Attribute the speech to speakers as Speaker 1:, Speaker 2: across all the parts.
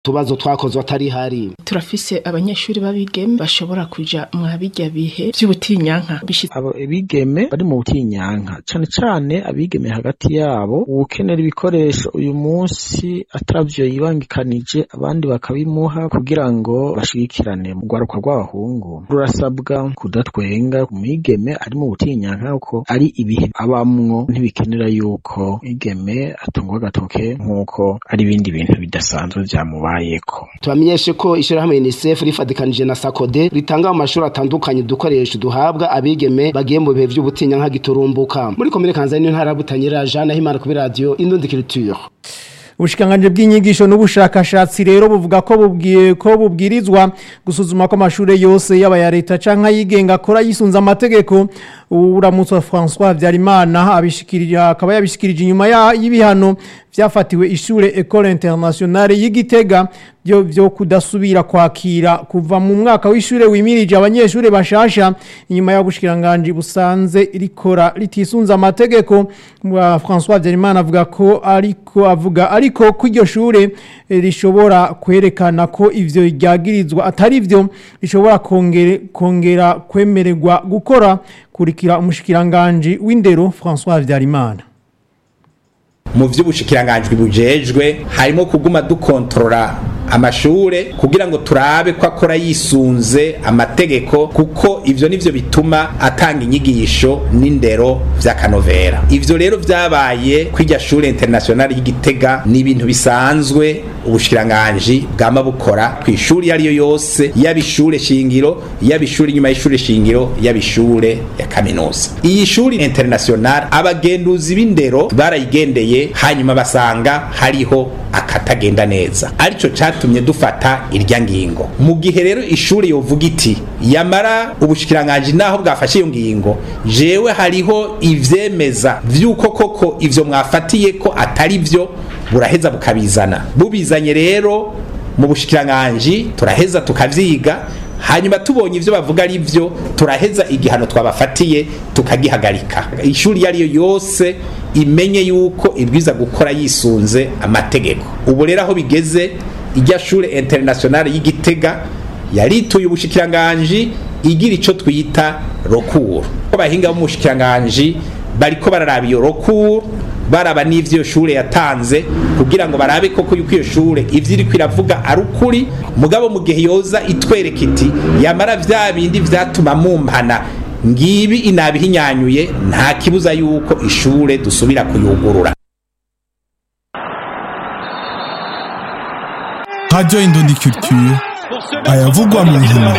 Speaker 1: tubazo twakozwe atari hari
Speaker 2: turafise abanyeshuri babigeme bashobora kuja mwa bijya bihe vy'ubutinyanka
Speaker 3: abo bigeme bari mu butinyanka cane cane abigeme hagati yabo uwukenera ibikoresho uyu munsi atavyo yibangikanije abandi bakabimuha kugira ngo bashigikirane mu rwaruka rw'abahungu rurasabwa kudatwenga umwigeme ari mu butinyanka kuko ari ibihe abamwo ntibikenera yuko igeme atungwa agatoke nk'uko ari ibindi bintu bidasanzwe vyamubayeko
Speaker 1: tubamenyeshe ko ishirahamwe UNICEF rifadikanije na SACODE ritanga mu mashuri atandukanye udukoresho duhabwa abigeme bagiye mu bihe vy'ubutinyanka giturumbuka muri komine Kanzani ntara butanyira Jean Himana kuri radio Indundi Culture
Speaker 4: ubushikanganje bw'inyigisho n'ubushakashatsi rero buvuga ko bubwiye ko bubwirizwa gusuzuma ko amashure yose yaba ya leta canke yigenga akora yisunza amategeko uramutse François Vyarimana abishikirira akaba yabishikirije inyuma y'ibihano vyafatiwe ishure Ecole Internationale y'Igitega byo byo kudasubira kwakira kuva mu mwaka w'ishure wimirije abanyeshure bashasha inyuma y'ubushikiranganje busanze rikora ritisunza amategeko François Vyarimana avuga ko ariko avuga ariko ko iryo shure rishobora kwerekana ko ivyo ryagirizwa atari vyo rishobora kongera kongera kwemererwa gukora kurikira umushikiranganje w'indero François Vyarimana
Speaker 5: mu vy'ubushikiranganjwi bujejwe harimo kuguma dukontorora amashure kugira ngo turabe ko akora yisunze amategeko kuko ivyo nivyo bituma atanga inyigisho n'indero vy'akanovera ivyo rero vyabaye kw'irya shure internationale y'igitega ni ibintu bisanzwe ubushikiranganji bwama bukora kw'ishuri iyo ariyo yose yaba ishure shingiro yaba ishure inyuma y'ishure shingiro yaba ishure ya kaminuza iyi shuri internationale abagenduzi b'indero barayigendeye hanyuma basanga hariho akatagenda neza arico catumye dufata irya ngingo mu gihe rero ishuri yovuga iti yamara ubushikiranganji naho bwafashe iyo ngingo jewe hariho ivyemeza vy'uko koko ivyo mwafatiye ko atari vyo buraheza bukabizana bubizanye rero mu bushikiranganji turaheza tukavyiga hanyuma tubonye ivyo bavuga ari vyo turaheza igihano twabafatiye tukagihagarika ishuri iyo ariyo yose imenye yuko ibwiza gukora yisunze amategeko ubu rero aho bigeze irya shure internationale y'igitega yarituye ubushikiranganji igira ico twita rokuru abahinga b'umushikiranganji bariko bararaba iyo rokuru baraba n'ivyo iyo shure yatanze kugira ngo barabe koko yuko iyo shure ivyo iriko iravuga ari ukuri mugabo mu gihe yoza itwereka iti yamara vya bindi vyatuma mumpana ngibi inabihinyanyuye nta kibuza yuko ishure dusubira kuyugurura
Speaker 6: Radio Indundi Culture ayavugwa mu nkino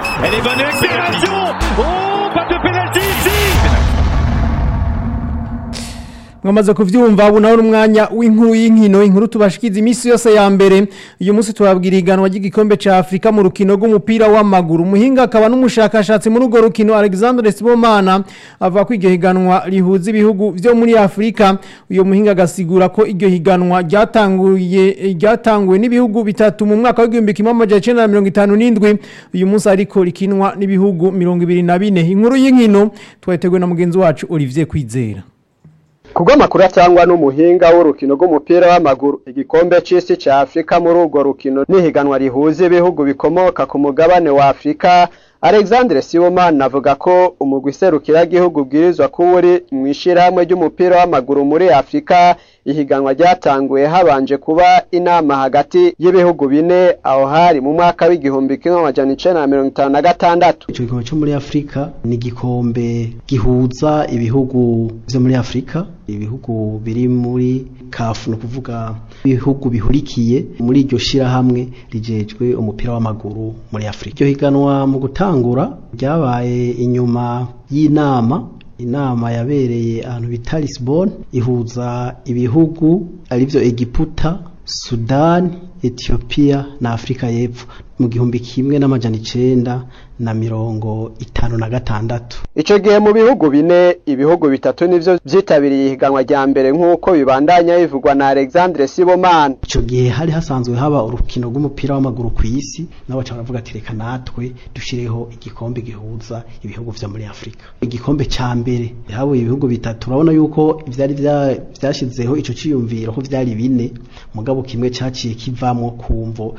Speaker 4: mwamaze kuvyumva ubu naho n'umwanya w'inkuru y'inkino inkuru tubashikiza iminsi yose ya mbere uyu munsi turabwira iganwa ry'igikombe ca Afrika mu rukino rw'umupira w'amaguru umuhinga akaba n'umushakashatsi muri urwo rukino Alexandre Sibomana avuga ko iryo higanwa rihuza ibihugu vyo muri Afrika uyo muhinga agasigura ko iryo higanwa ryatanguye ryatanguwe n'ibihugu bitatu mu mwaka w'igihumbi kimwe amajana icenda na mirongo itanu n'indwi uyu munsi ariko rikinwa n'ibihugu mirongo ibiri na bine inkuru y'inkino twateguwe na mugenzi wacu Olivier Kwizera
Speaker 7: kubwo amakuru atangwa n'umuhinga w'urukino rw'umupira w'amaguru igikombe c'isi ca Afrika muri urwo rukino n'ihiganwa rihuza ibihugu bikomoka ku mugabane wa Afrika Alexandre Sibomana avuga ko umugwi serukiragihugu bwirizwa kuba uri mu ishirahamwe ry'umupira w'amaguru muri Afrika ihiganwa ryatanguye habanje kuba inama hagati y'ibihugu bine aho hari mu mwaka w'igihumbi kimwe amajana icenda na mirongo itanu na gatandatu
Speaker 8: ico gikombe co muri Afrika ni igikombe gihuza ibihugu vyo muri Afrika ibihugu biri muri kafu no kuvuga ibihugu bihurikiye muri iryo shirahamwe rijejwe umupira w'amaguru muri Afrika iryo higanwa mu gutangura ryabaye inyuma y'inama inama yabereye ahantu bita Lisbon ihuza ibihugu arivyo Egiputa Sudan Ethiopia na Afrika y'Epfo mu gihumbi kimwe n'amajana icenda na mirongo itanu na gatandatu
Speaker 7: ico gihe mu bihugu bine ibihugu bitatu nivyo vyitabiriye ihiganwa rya mbere nk'uko bibandanya bivugwa na Alexandre Sibomana
Speaker 8: ico gihe hari hasanzwe haba urukino rw'umupira w'amaguru ku isi nabo baca baravuga ati reka natwe dushireho igikombe gihuza ibihugu vyo muri Afrika igikombe ca mbere habuye ibihugu bitatu urabona yuko ivyari vyashizeho ico ciyumviro ko vyari bine mugabo kimwe caciye kivamwo kumvo